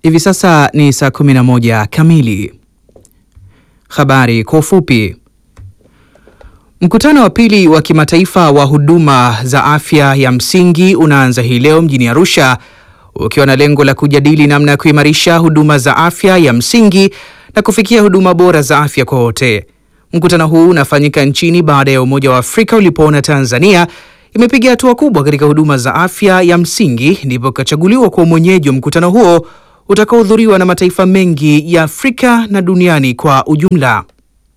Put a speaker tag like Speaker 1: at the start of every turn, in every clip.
Speaker 1: Hivi sasa ni saa 11 kamili. Habari kwa ufupi. Mkutano wa pili wa kimataifa wa huduma za afya ya msingi unaanza hii leo mjini Arusha ukiwa na lengo la kujadili namna ya kuimarisha huduma za afya ya msingi na kufikia huduma bora za afya kwa wote. Mkutano huu unafanyika nchini baada ya Umoja wa Afrika ulipoona Tanzania imepiga hatua kubwa katika huduma za afya ya msingi, ndipo ikachaguliwa kwa mwenyeji wa mkutano huo utakaohudhuriwa na mataifa mengi ya Afrika na duniani kwa ujumla.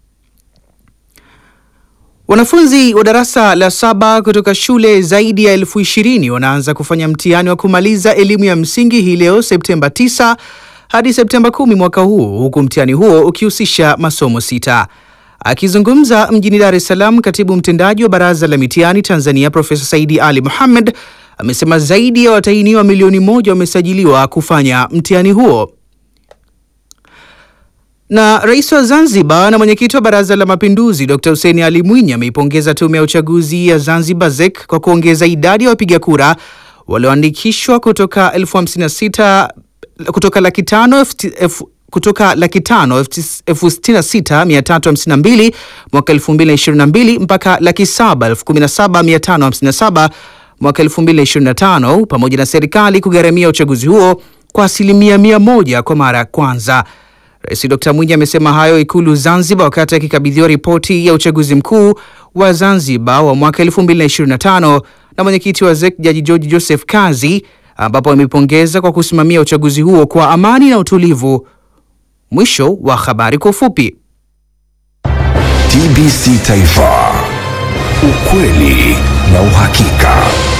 Speaker 1: Wanafunzi wa darasa la saba kutoka shule zaidi ya elfu ishirini wanaanza kufanya mtihani wa kumaliza elimu ya msingi hii leo Septemba 9 hadi Septemba 10 mwaka huu, huku mtihani huo ukihusisha masomo sita. Akizungumza mjini Dar es Salaam, katibu mtendaji wa Baraza la Mitihani Tanzania Profesa Saidi Ali Mohamed amesema zaidi ya watahiniwa milioni moja wamesajiliwa kufanya mtihani huo. Na rais wa Zanzibar na mwenyekiti wa Baraza la Mapinduzi Dr. Hussein Ali Mwinyi ameipongeza tume ya uchaguzi ya Zanzibar ZEC kwa kuongeza idadi ya wapiga kura walioandikishwa kutoka elfu hamsini na sita kutoka laki tano kutoka laki tano elfu sitini na sita mia tatu hamsini na mbili mwaka elfu mbili na ishirini na mbili mpaka laki saba elfu kumi na saba mia tano hamsini na saba mwaka elfu mbili na ishirini na tano pamoja na serikali kugharamia uchaguzi huo kwa asilimia mia moja kwa mara ya kwanza. Rais Dr. Mwinyi amesema hayo Ikulu Zanzibar wakati akikabidhiwa ripoti ya uchaguzi mkuu wa Zanzibar wa mwaka 2025 na mwenyekiti wa ZEC Jaji George Joseph Kazi, ambapo amepongeza kwa kusimamia uchaguzi huo kwa amani na utulivu. Mwisho wa habari kwa ufupi.
Speaker 2: TBC Taifa, ukweli na uhakika.